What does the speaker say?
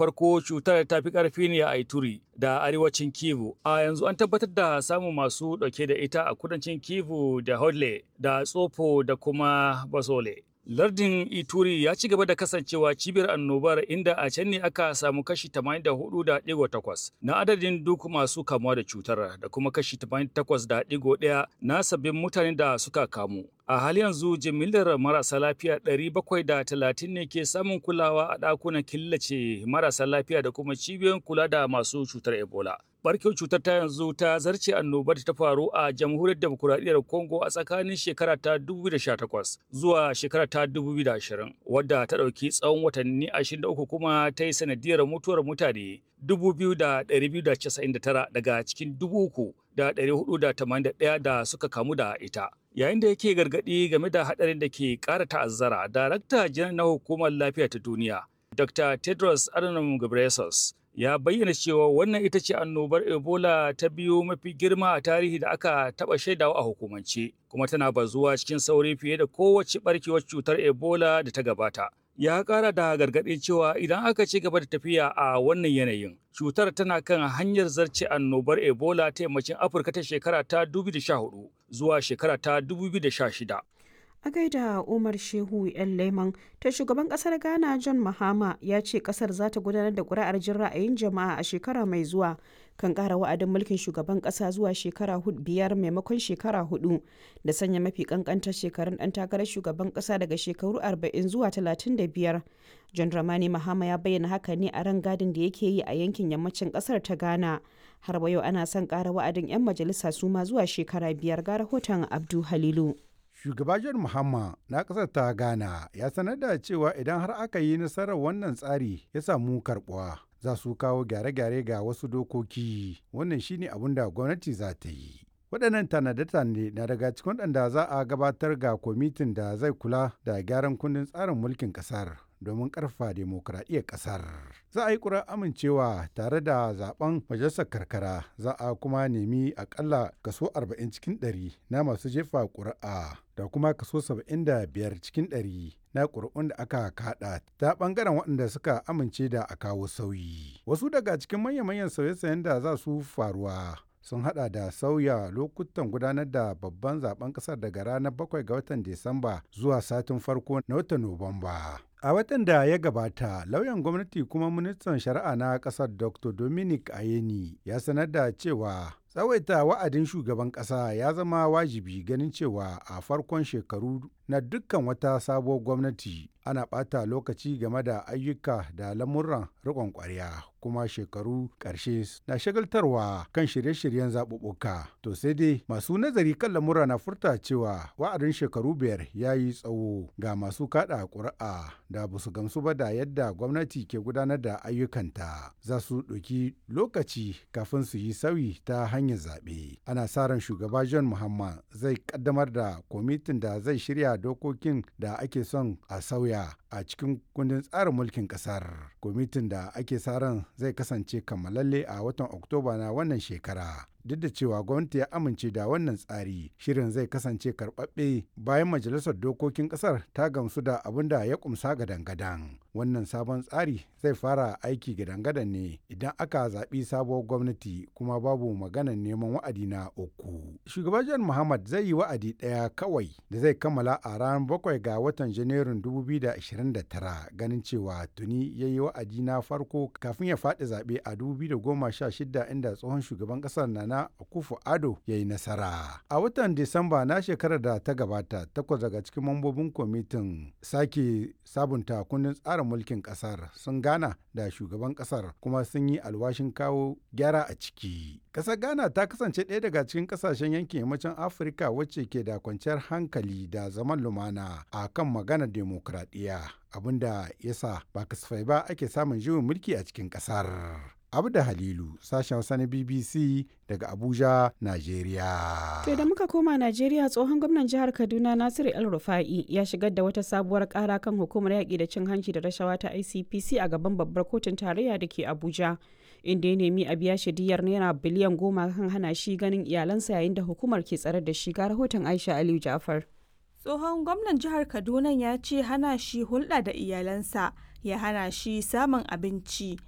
farko cutar ta fi ƙarfi ne a Ituri da arewacin Kivu. A yanzu an tabbatar da samun masu ɗauke da ita a kudancin Kivu da Hodle da Tsofo da kuma Basole. Lardin Ituri ya ci gaba da kasancewa cibiyar annobar inda a can ne aka samu kashi 84.8 na adadin duk masu kamuwa da cutar da kuma kashi 88.1 na sabbin mutanen da suka kamu. A hali yanzu jimillar marasa lafiya 730 ne ke samun kulawa a ɗakunan killace marasa lafiya da kuma cibiyoyin kula da masu cutar Ebola. barkewar cutar ta yanzu ta zarce annobar ta faru a jamhuriyar demokuraɗiyyar Congo a tsakanin shekara ta 2018 zuwa shekara ta 2020 wadda ta ɗauki tsawon watanni 23 kuma ta yi sanadiyar mutuwar mutane 2,299 daga cikin 3,481 da suka kamu da ita. Yayin da yake gargaɗi game da haɗarin da ke ƙara ta'azzara, Darakta Janar na Hukumar Lafiya ta Duniya, Dr. Tedros Adhanom Ghebreyesus, ya bayyana cewa wannan ita ce annobar ebola ta biyu mafi girma a tarihi da aka taba shaidawa a hukumance kuma tana bazuwa cikin sauri fiye da kowace barkewar cutar ebola da ta gabata ya kara da gargaɗin cewa idan aka ci gaba da tafiya a wannan yanayin cutar tana kan hanyar zarce annobar ebola ta yammacin afirka ta shekara ta 2014 zuwa shekara ta 2016 a gaida umar shehu yan leman ta shugaban kasar ghana john mahama ya ce kasar za ta gudanar da kuri'ar jin ra'ayin jama'a a shekara mai zuwa kan kara wa'adin mulkin shugaban kasa zuwa shekara biyar maimakon shekara hudu da sanya mafi kankantar shekarun dan takarar shugaban kasa daga shekaru 40 zuwa 35 john ramani mahama ya bayyana haka ne a ran gadin da yake yi a yankin yammacin kasar ta ghana har yau ana son kara wa'adin 'yan majalisa su ma zuwa shekara biyar ga rahoton abdu halilu Shugaba John Mahama na ƙasar ta Ghana ya sanar da cewa idan har aka yi nasarar wannan tsari ya samu karɓuwa za su kawo gyare-gyare ga wasu dokoki wannan shine abin da gwamnati za ta yi. waɗannan tanade-tanade na daga cikin waɗanda za a gabatar ga kwamitin da zai kula da gyaran kundin tsarin mulkin ƙasar domin ƙarfa demokuraɗiyyar ƙasar. Za a yi ƙura amincewa tare da zaben majalisar karkara za a kuma nemi akalla kaso 40 cikin 100 na masu jefa ƙuri'a da kuma kaso 75 cikin 100 na ƙuri'un da aka kaɗa ta ɓangaren waɗanda suka amince da a kawo sauyi. Wasu daga cikin manya-manyan sauye-sauyen da za su faruwa sun hada da sauya lokutan gudanar da babban zaben kasar daga ranar 7 ga watan Disamba zuwa satin farko na watan Nuwamba. A watan da ya gabata, lauyan gwamnati kuma ministan shari'a na kasar Dr. Dominic Ayeni ya sanar da cewa tsawaita wa'adin shugaban kasa ya zama wajibi ganin cewa a farkon shekaru na dukkan wata sabuwar gwamnati ana ɓata lokaci game da ayyuka da lamuran riƙon ƙwarya kuma shekaru ƙarshe na shagaltarwa kan shirye-shiryen zaɓuɓɓuka to sai dai masu nazari kan lamura na furta cewa wa'adin shekaru biyar ya yi tsawo ga masu kaɗa ƙuri'a da ba su gamsu ba da yadda gwamnati ke gudanar da ayyukanta za su ɗauki lokaci kafin su yi sauyi ta hanyar zaɓe ana sa ran shugaba john muhammad zai ƙaddamar da kwamitin da zai shirya dokokin da ake son a sauya a cikin kundin tsarin mulkin ƙasar kwamitin da ake sa ran zai kasance kammalalle a watan oktoba na wannan shekara duk da cewa gwamnati ya amince da wannan tsari shirin zai kasance karɓaɓɓe bayan majalisar dokokin ƙasar ta gamsu da abin da ya kumsa gadan-gadan wannan sabon tsari zai fara aiki gadan-gadan ne idan aka zaɓi sabuwar gwamnati kuma babu maganar neman wa'adi na uku shugaban john muhammad zai yi wa'adi ɗaya kawai da zai kammala a ranar bakwai ga watan janairun 2029 ganin cewa tuni ya yi wa'adi na farko kafin ya faɗi zaɓe a 2016 inda tsohon shugaban ƙasar na na Akufo Ado ya yi nasara. A watan Disamba na shekarar da ta gabata, takwas daga cikin mambobin kwamitin sake sabunta kundin tsarin mulkin kasar sun gana da shugaban kasar kuma sun yi alwashin kawo gyara a ciki. Kasar Ghana ta kasance ɗaya daga cikin kasashen yankin yammacin Afirka wacce ke da kwanciyar hankali da zaman lumana a kan maganar demokradiyya abinda yasa ba kasafai ba ake samun juyin mulki a cikin kasar. Abda Halilu, sashen Hausa na BBC daga Abuja, Najeriya. To da muka koma Najeriya tsohon gwamnan jihar Kaduna Nasiru El Rufa'i ya shigar da wata sabuwar kara kan hukumar yaƙi da cin hanci da rashawa ta ICPC a gaban babbar kotun tarayya da ke Abuja. Inda ya nemi a biya shi diyar naira biliyan goma kan hana shi ganin iyalansa yayin da hukumar ke tsare da shi ga rahoton Aisha Aliyu Jafar. Tsohon gwamnan jihar Kaduna ya ce hana shi hulɗa da iyalansa ya hana shi samun abinci